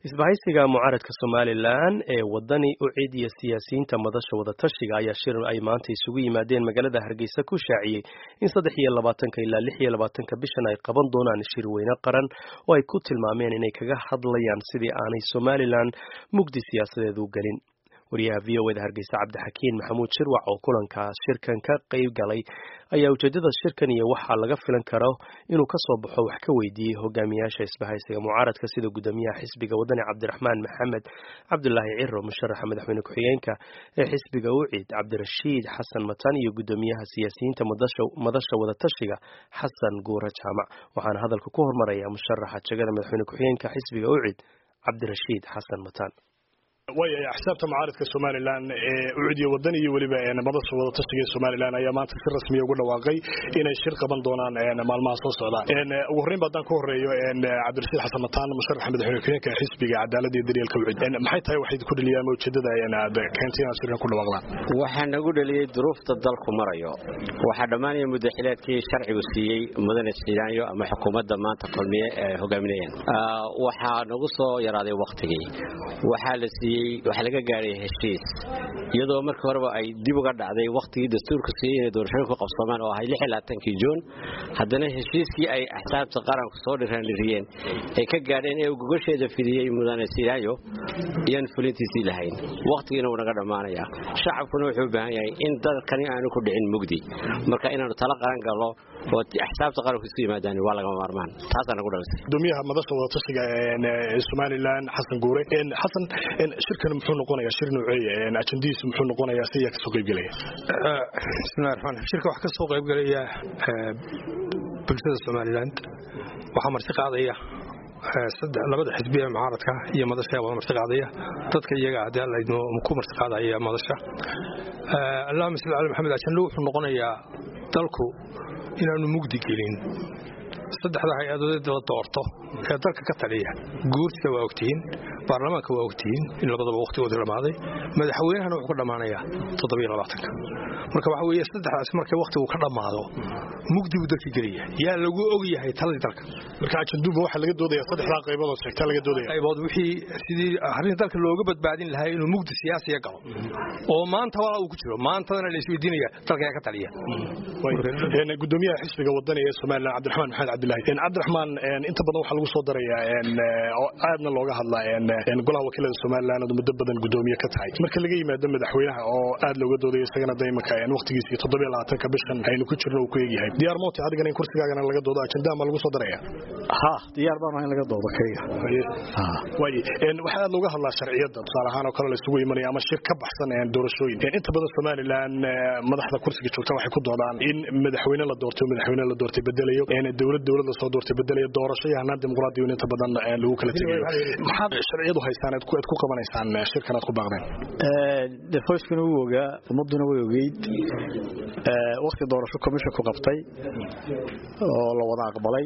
isbahaysiga mucaaradka somalilan ee wadani u cid iyo siyaasiyiinta madasha wadatashiga ayaa shir ay maanta isugu yimaadeen magaalada hargeysa ku shaaciyey in saddex iyo labaatanka ilaa lix iyo labaatanka bishan ay qaban doonaan shir weyne qaran oo ay ku tilmaameen inay kaga hadlayaan sidii aanay somalilan mugdi siyaasadeed u gelin wariyaha v o eda hargeysa cabdixakiin maxamuud shirwac oo kulankaas shirkan ka qayb galay ayaa ujeedada shirkan iyo waxaa laga filan karo inuu kasoo baxo wax ka weydiiyey hogaamiyaasha isbahaysiga mucaaradka sida gudoomiyaha xisbiga wadani cabdiraxmaan maxamed cabdulaahi ciro musharaxa madaxweyne ku-xigeenka ee xisbiga ucid cabdirashiid xasan matan iyo gudoomiyaha siyaasiyiinta madasha wadatashiga xasan guura jaamac waxaana hadalka ku hormaraya musharaxa jegada madaxweyne ku-xigeenka xisbiga ucid cabdirashiid xasan matan way axsaabta mucaaradka somalilan ee ucudiya wadan iyo weliba madasha wadatashiga ee somalilan ayaa maanta si rasmiya ugu dhawaaqay inay shir qaban doonaan maalmaha soo socda ugu horreynba haddaan ku horeeyo cabdirashiid xasan mataan musharaxa madaxweyne ku-xigeenka xisbiga cadaalada iyo daryeelka ucid maxay tahay waxay ku dheliyaan ujeedada aad keentay inaad shirkan ku dhawaaqdaan waxaa nagu dheliyey duruufta dalku marayo waxaa dhammaanaya muddaxileedkii sharcigu siiyey mudane sidaanyo ama xukuumadda maanta kulmiye ee hogaaminayaan waxaa nagu soo yaraaday wakhtigii waxaa la siiyey waxaa laga gaaray heshiis iyadoo markii horeba ay dib uga dhacday wakhtigii dastuurka siiyey inay doorashooyin ku qabsoomaan oo ahay kii juun haddana heshiiskii ay axsaabta qaranku soo dhiraanliriyeen ay ka gaadheen ee gogasheeda fidiyey mudane silaayo iyaan fulintiisii lahayn wakhtigiina wuu naga dhammaanaya shacabkuna wuxuu u baahan yahay in dalkani aanu ku dhicin mugdi marka inaanu tala qaran gallo oo axsaabta qaranku isu yimaadaan waa lagama maarmaan taasaa nagu dhalisay gudoomiyaha madasha wadatashiga somalilan xasan guure xasan shirkan muxuu noqonayaa shir nooceeya ajandihiisu muxuu noqonayaa si ayaa kasoo qaybgelaya bismillahi raxmaan raxiim shirka waxaa kasoo qaybgelaya bulshada somaliland waxaa marti qaadaya labada xisbiya mucaaradka iyo madasha wada marti qaadaya dadka iyaga haddii alla idmo ku marti qaadaya madasha allahuma salli cala maxamed ajando wuxuu noqonayaa dalku inaanu mugdi gelin saddexda hay-adood la doorto ee dalka ka taliya guurtida waa ogtihiin baarlamaanka waa ogtihiin in labadaba wakhtigooda dhammaaday madaxweynahana wuxuu ka dhammaanayaa toddobaatanka marka waxa weeye saddexdaas markay wakhtigu ka dhammaado mugdi buu dalka gelaya yaa lagu og yahay taladii dalka marka ajanduba waxaa laga doodaya saddexdaa qaybood oo sheegtaa laga doodaya qaybood wixii sidii arrin dalka looga badbaadin lahaa inuu mugdi siyaasiya galo oo maanta waa uu ku jiro maantadana la isweydiinaya dalka yaa ka taliya gudoomiyaha xisbiga wadani ee somalilan cabdiraxmaan maxamed cabdilaahi cabdiraxmaan inta badan waxaa lagu soo darayaa oo aadna looga hadlaa golaha wakiilada somalilan oo muddo badan gudoomiye ka tahay marka laga yimaado madaxweynaha oo aad looga doodayo isagana da imaka waqtigiisii toddobiyo labaatanka bishan aynu ku jirno uu ku egyahay diyaar mooti adigana in kursigaagana laga doodo ajandaha ma lagu soo daraya ha diyaar baan in laga doodo kayga way waxaa aad looga hadlaa sharciyadda tusaale ahaan oo kale la isugu imanaya ama shir ka baxsan doorashooyin inta badan somalilan madaxda kursiga joogta waxay ku doodaan in madaxweyne la doortay madaxweyne la doortay bedelayo dowlad dowlad la soo doortay bedelayo doorasho iyo hanaan dimuqraadiyo inta badan lagu kala tegayo maxaad sharciyadu haysaan aad ku qabanaysaan shirkan aad ku baaqdeen defoyskuna wuu ogaa ummaduna way ogeyd wakti doorasho commission ku qabtay oo la wada aqbalay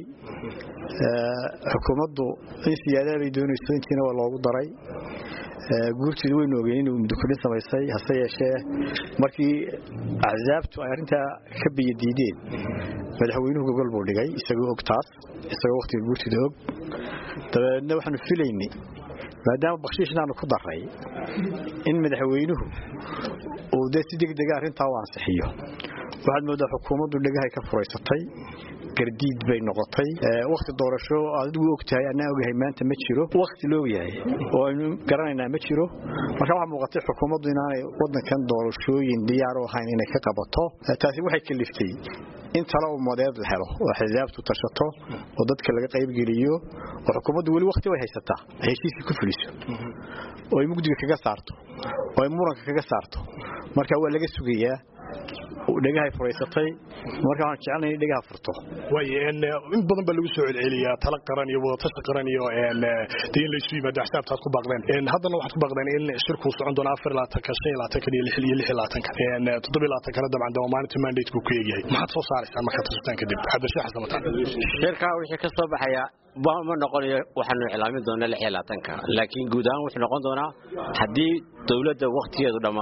xukuumaddu in siyaadaha bay doonayso intiina waa loogu daray guurteedu waynu ogeen inuu mudukudhin samaysay hase yeeshee markii axsaabtu ay arrintaa ka biyadiideen madaxweynuhu gogol buu dhigay isagoo og taas isagoo wakhtiga guurtida og dabeedna waxaanu filaynay maadaama bakshiishnaanu ku daray in madaxweynuhu uu dee si degdega arrintaa u ansixiyo waxaad moodaa xukuumaddu dhegahay ka furaysatay gardiid bay noqotay wakhti doorasho adigu og tahay annaa ogahay maanta ma jiro wakhti la ogyahay oo aynu garanaynaa ma jiro marka waxaa muuqatay xukuumaddu inaanay waddankan doorashooyin diyaar u ahayn inay ka qabato taasi waxay kaliftay in talo ummadeed la helo oo xisaabtu tashato oo dadka laga qaybgeliyo oo xukuumaddu weli wakhti way haysataa ay heshiiskii ku fuliso oo ay mugdiga kaga saarto oo ay muranka kaga saarto marka waa laga sugayaa dhegahay furaysatay marka waxaan jecelnay in dhegaha furto way in badan baa lagu soo celceliyaa tala qaran iyo wadatashi qaran iyo dee in laysu yimaado axsaabtaad ku baaqdeen haddana waxaad ku baaqdeen in shirkuu socon doono afar labaatanka shan iyo labaatanka iyo lix iyo lix iyo labaatanka toddobiyo labaatankana dabcan dee maalinta mandate buu ku eegyahay maxaad soo saaraysaan markaad tashataan kadib cabdishii xasan mataan shirkaa wixii ka soo baxaya ma noqonayo waxaanu iclaamin doonaa lix iyo labaatanka laakiin guud ahaan wuxuu noqon doonaa haddii dowladda wakhtigeedu dhammaado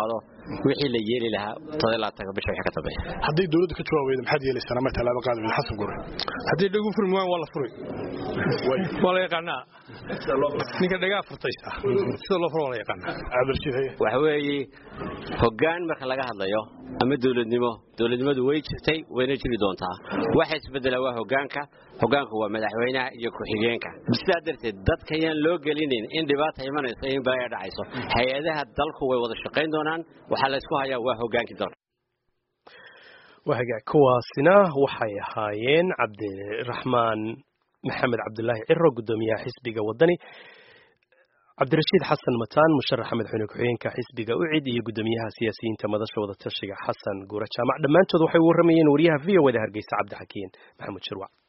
wixii la yeeli lahaa todolaatanka bisha wixii ka dambeeya hadday dowladdu ka jawaab weyda maxaad yeelaysaan ama tallaabo qaadi weyda xasan gure haddii dhagu furmi waan waa la furi waa la yaqaanaa ninka dhagaa furtaysa sida loo furo waa la yaqaanaa cabdirashiid haye waxa weeye hoggaan marka laga hadlayo ama dowladnimo dowladnimadu way jirtay wayna jiri doontaa waxa isbedela waa hoggaanka hoggaanku waa madaxweynaha iyo ku-xigeenka sidaa darteed dadka yaan loo gelinin in dhibaata imanayso in balaaya dhacayso hay-adaha dalku way wada shaqayn doonaan waxaa la isku hayaa waa hoggaankii dalka wahaga kuwaasina waxay ahaayeen cabdiraxmaan maxamed cabdulaahi ciro gudoomiyaha xisbiga wadani cabdirashiid xasan mataan musharaxa madaxweyne ku-xigeenka xisbiga ucid iyo gudoomiyaha siyaasiyiinta madasha wadatashiga xasan guura jaamac dhammaantood waxay u warramayeen wariyaha v o da hargeysa cabdixakiin maxamuud shirwac